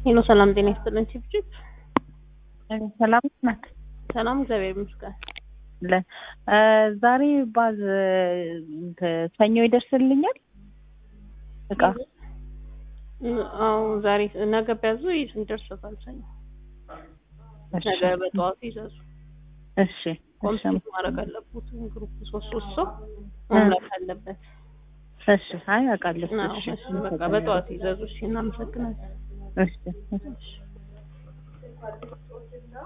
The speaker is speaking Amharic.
ሄሎ ሰላም ጤና ይስጥልን ቺፕቺፕ ሰላም ናት። ሰላም እግዚአብሔር ይመስገን ለ ዛሬ ባዝ ሰኞ ይደርስልኛል እቃ አዎ ዛሬ ነገ ቢያዙ ይደርሰታል ሰኞ እሺ ነገ በጠዋቱ ይዘዙ እሺ እሺ ኮምፕሊት ማድረግ አለበት ግሩፕ ሶስት ሶስት ሰው መሙላት አለበት እሺ አይ አውቃለሁ አዎ እሺ እሺ በቃ በጠዋቱ ይዘዙ እሺ እናመሰግናለን እሺ እሺ